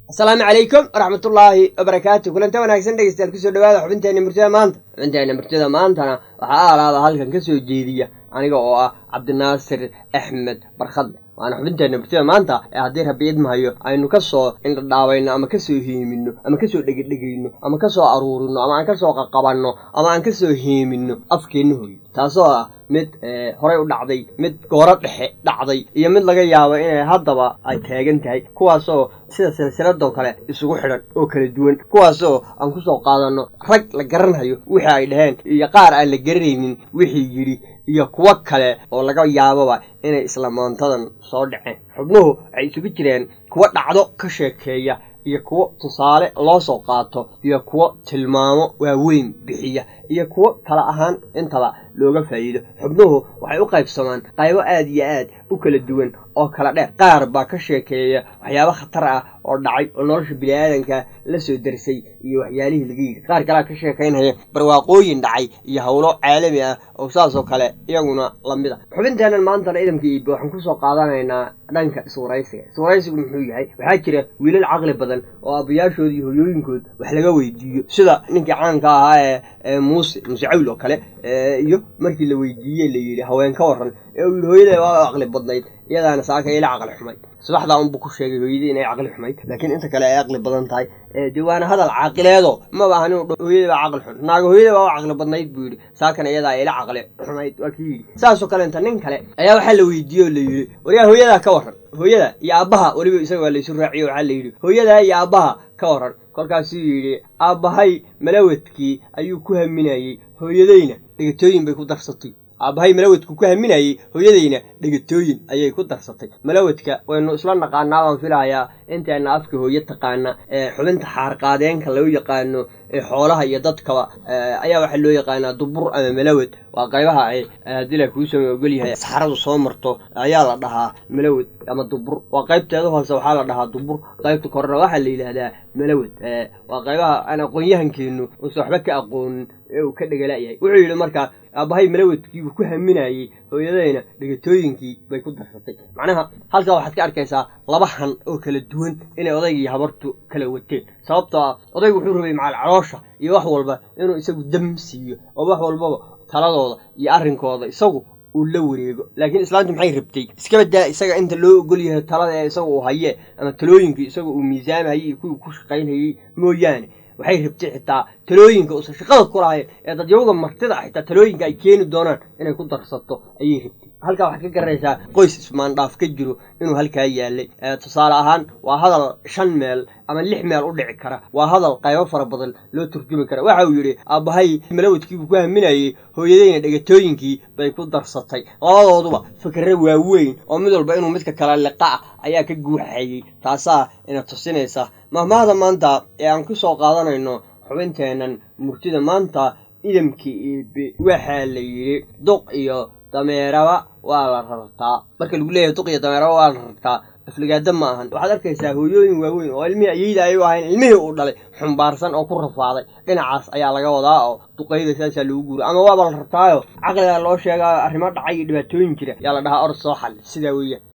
asalaamu calaykum waraxmatullaahi wabarakaatu kulanta wanaagsan dhegeystayaal kusoo dhawaada xubinteena murtida maanta xubinteena murtida maantana waxaa alaada halkan ka soo jeediya aniga oo ah cabdinaasir axmed barkhadle waana xubinteena murtida maanta ee haddii rabbi idmahayo aynu kasoo indhadhaabayno ama kasoo heemino ama kasoo dhegedhegayno ama kasoo aruurino ama aan kasoo qaqabanno ama aan kasoo heemino afkeenna hooyo taasoo ah mid horey u dhacday mid gooro dhexe dhacday iyo mid laga yaabo inay haddaba ay taagan tahay kuwaasoo sida silsiladoo kale isugu xidhan oo kala duwan kuwaasoo aan kusoo qaadanno rag la garanhayo wixii ay dhaheen iyo qaar aan la garanaynin wixii yidhi iyo kuwo kale oo laga yaaboba inay isla maantadan soo dhaceen xubnuhu waxay isugu jireen kuwo dhacdo ka sheekeeya iyo kuwo tusaale loo soo qaato iyo kuwo tilmaamo waaweyn bixiya iyo kuwo kala ahaan intaba looga faa'iido xubnuhu waxay u qaybsamaan qaybo aad iyo aad u kala duwan oo kala dheer qaar baa ka sheekeeya waxyaabo khatar ah oo dhacay oo nolosha biniaadanka la soo darsay iyo waxyaalihii laga yidhi qaar kalea ka sheekaynaya barwaaqooyin dhacay iyo howlo caalami ah oo saasoo kale iyaguna lamid a xubinteenan maantana idamka iibe waxaan kusoo qaadanaynaa dhanka iswaraysiga iswaraysigu muxuu yahay waxaa jira wiilal caqli badan oo aabbayaashood iyo hoyooyinkood wax laga weydiiyo sida ninkii caanka ahaa ee muuse muuse cawl oo kale iyo markii la weydiiyey la yidhi haween ka waran ee uu yidhi hooyada waa caqli badnayd iyadaana saaka ila caqli xumayd subaxdaa unbuu ku sheegay hooyadii inay caqli xumayd laakiin inta kale ay caqli badan tahay dee waana hadal caaqileedo maba ahan inuu hooyada baa caqli xun naaga hooyada baa u caqli badnayd buu yidhi saakana iyadaa ila caqli xumayd waa kii yidhi saasoo kalenta nin kale ayaa waxaa la weydiiyey oo la yidhi waryaa hooyadaa ka waran hooyada iyo aabbaha weliba isaga waa laysu raaciyo waxaa la yidhi hooyadaa iyo aabbaha ka waran kolkaasuu yidhi aabbahay malawadkii ayuu ku haminayey hooyadayna dhegatooyin bay ku darsatay aabbahay malawadku ku haminayey hooyadayna dhegatooyin ayay ku darsatay malawadka waynu isla naqaanaa baan filahayaa inteena afka hooyo taqaana ee xubinta xaarqaadeenka lagu yaqaano ee xoolaha iyo dadkaba ayaa waxaa loo yaqaanaa dubur ama malawad waa qaybaha ay haddii la kuu sama ogol yahay saxaradu soo marto ayaa la dhahaa malawad ama dubur waa qaybteeda hoose waxaa la dhahaa dubur qaybta korena waxaa la yidhaahdaa malawad waa qaybaha aan aqoon-yahankeenu uusan waxba ka aqoonin ee uu ka dhegalayahay wuxuu yidhi markaa aabbahay malawadkiibuu ku haminayey hooyadayna dhegatooyinkii bay ku darsatay macnaha halkaa waxaad ka arkaysaa laba han oo kala duwan inay odaygii habartu kala wateen sababtoo ah odaygu wuxuu rabay macal caloosha iyo wax walba inuu isagu dam siiyo oo wax walbaba taladooda iyo arrinkooda isagu uu la wareego laakiin islaantu maxay rabtay iskaba daa isaga inta loo ogol yahay talada ee isaga uu haye ama talooyinkii isaga uu miisaamhayey iyo kuwii ku shaqaynhayey mooyaane waxay rabtay xitaa talooyinka uusan shaqada ku lahayn ee dadyawga martida xitaa talooyinka ay keeni doonaan inay ku darsato ayay rabtay halkaa waxaad ka garanaysaa qoys ismaandhaaf ka jiro inuu halkaa yaalay tusaale ahaan waa hadal shan meel ama lix meel u dhici kara waa hadal qaybo fara badan loo turjumi kara waxa uu yidhi aabbahay malawadkiibuu ku haminayey hooyadayna dhegatooyinkii bay ku darsatay labadooduba fikre waaweyn oo mid walba inuu midka kale liqa ah ayaa ka guuxayey taasaa ina tusinaysa mahmaahda maanta ee aan ku soo qaadanayno xubinteennan murtida maanta idamkii iibe waxaa la yidhi duq iyo dameeraba waa la rartaa marka lagu leeyahay duq iyo dameeraba waa la rartaa afligaada ma ahan waxaad arkaysaa hooyooyin waaweyn oo ilmihii ayeyda ay u ahayn ilmihii uu dhalay xumbaarsan oo ku rafaaday dhinacaas ayaa laga wadaa oo duqayda saasaa lagu guura ama waaba la rartaayo caqligaa loo sheegaa arrimo dhacay iyo dhibaatooyin jira yaa la dhahaa or soo xal sidaa weeyaan